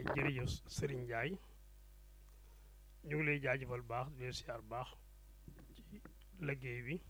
jërëjëf Serigne Ndiaye ñu ngi lay jaajëfal baax di leen siyaar baax ci liggéey bi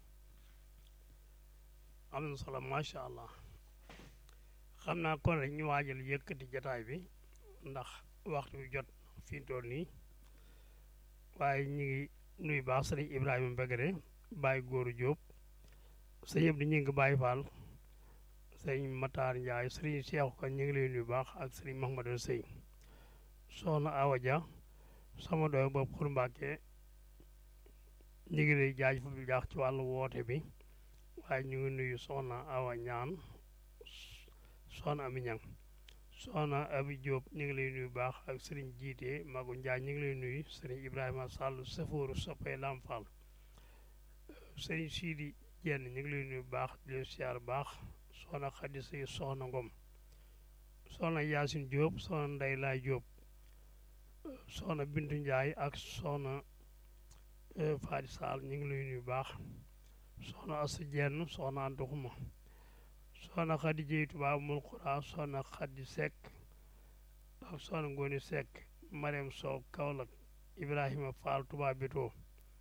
am na solo macha allah xam naa kon rek ñu waajal yëkkati jataay bi ndax waxtu bi jot fi mu toll nii waaye ñu ngi nuyu baax sëriñ Ibrahima Mbegere Baye Góoru Diop sëñ Abdou ñu ngi Baye Fall sëriñ Matar Ndiaye sëriñ Cheikh Kan ñu ngi lay nuyu baax ak sëriñ Mahmadou Sey soxna Awa Dia sama doy boobu Xur Mbàkke ñu ngi lay jaajëfal bu baax ci wàllu woote bi waaye ñu ngi nuyu soxna Awa Ñaan soxna Ami Ñang soxna Abi Diop ñu ngi lay nuyu baax ak sëriñ jiite Magu Njaay ñu ngi lay nuyu sëriñ Ibrahima Sall safooru soppee Lam Fall sëriñ Sidi Jenn ñu ngi lay nuyu baax di leen siyaar baax soxna Xadi Sey soxna Ngom soxna Yaasin Diop soxna Ndey Laay Diop soxna Bintu Njaay ak soxna Faadi Sall ñu ngi lay nuyu baax soxna Assa Jenn soxna Anta Xuma soxna Xadi Jeey Tuubaa mul xuraa soxna Xadi Sekk ak soxna Ngooni Sekk Mariam Sow Kaolack Ibrahima Fall Tuubaa Bitoo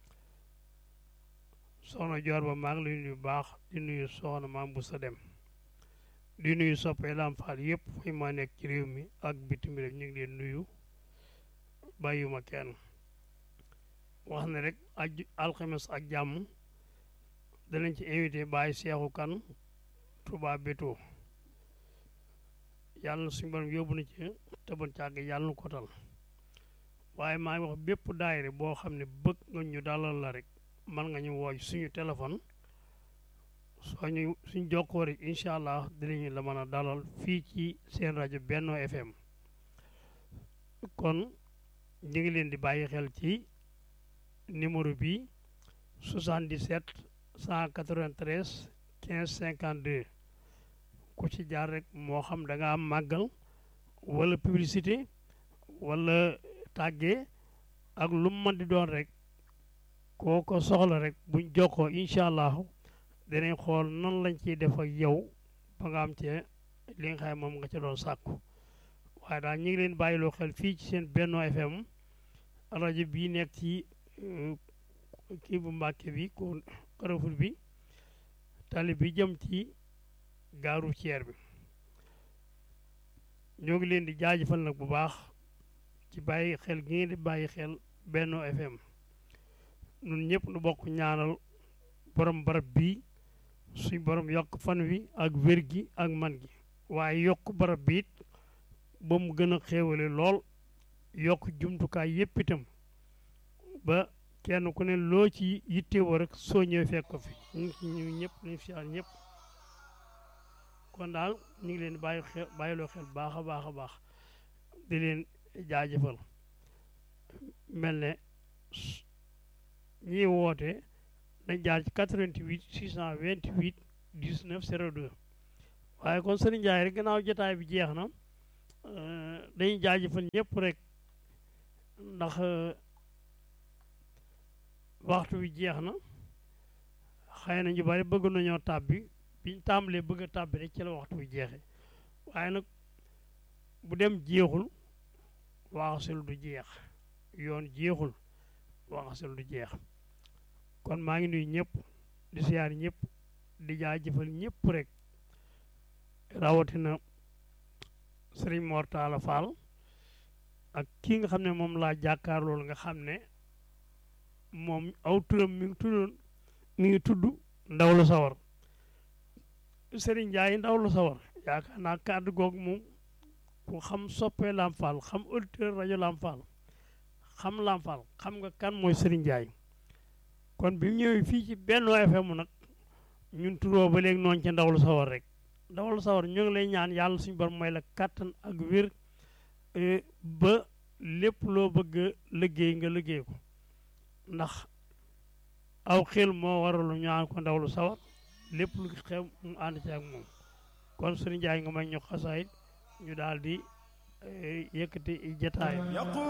soxna Joor ba maa ngi lay nuyu baax di nuyu soxna Maam bu sa dem di nuyu soppee Lam Fall yëpp fu ma nekk ci réew mi ak bitim réew ñu ngi leen nuyu bàyyuma kenn wax ne rek aj alxames ak jàmm danañ ci invité Baye Seexu Kan Touba Bétto yàlla na suñu borom yóbbu na ci tëban càgg yàlla na ko tal waaye maa ngi wax bépp daayire boo xam ne bëgg nga ñu dalal la rek mën nga ñu woo suñu téléphone soo ñu suñ jokkoo rek incha allah dinañu la mën a dalal fii ci seen rajo Benno FM kon ñu ngi leen di bàyyi xel ci numéro bi 77 193 15 52 ku ci jaar rek moo xam da nga am màggal wala publicité wala tàggee ak lu mu mën di doon rek koo ko soxla rek buñ jokkoo incha allah danañ xool nan lañ ciy def ak yow ba nga am cee li nga xam moom nga ca doon sàkku waaye daal ñu ngi leen bàyyiloo xel fii ci seen Benno FM rajo bii nekk ci kii bu Mbàkke bi ko Carrefour bi tali bi jëm ci gaaru ceer bi ñoo ngi leen di jaajëfal nag bu baax ci bàyyi xel gi ngeen di bàyyi xel Benno FM ñun ñëpp nu bokk ñaanal borom barab bii suñ borom yokk fan wi ak wér gi ak man gi waaye yokk barab bi it ba mu gën a xéewale lool yokk jumtukaay yépp itam ba kenn ku ne loo ci yittewoo rek soo ñëwee fekk ko fi ñu ngi ci ñu ñëpp ñu fi ñëpp kon daal ñu ngi leen bàyyi xel bàyyiloo xel baax a baax a baax di leen jaajëfal mel ne ñiy woote dañ jaar ci 88 628 19 02 waaye kon Serigne Ndiaye rek gannaaw jotaay bi jeex na dañuy jaajëfal ñëpp rek ndax waxtu wi jeex na xëy na ñu bari bëgg nañoo tàbbi biñ tàmbalee bëgg a tàbbi rek ci la waxtu wi jeexee waaye nag bu dem jeexul waxasul du jeex yoon jeexul waxasul du jeex kon maa ngi nuyu ñëpp di siyaar ñëpp di jaajëfal ñëpp rek rawatina Serigne Mor Talla Fall ak kii nga xam ne moom laa jàkkaar loolu nga xam ne moom aw turam mi ngi tuddoon mi ngi tudd ndaw lu sawar Serigne Ndiaye ndaw lu sawar yaakaar naa kàddu googu moom ku xam soppee Lam Fall xam auditeur rajo Lam Fall xam Lam Fall xam nga kan mooy Serigne Ndiaye kon bi mu ñëwee fii ci Benno FM nag ñun turoo ba léegi noonu ca ndaw lu sawar rek ndaw lu sawar ñu ngi lay ñaan yàlla suñu borom mooy la kàttan ak wér ba lépp loo bëgg a liggéey nga liggéey ko ndax aw xel moo waralu ñaan ko ndaw lu sawar lépp lu xew mu ànd ci ak moom kon Serigne Ndiaye nga may ñu xasaayit ñu daal di yëkkati jataay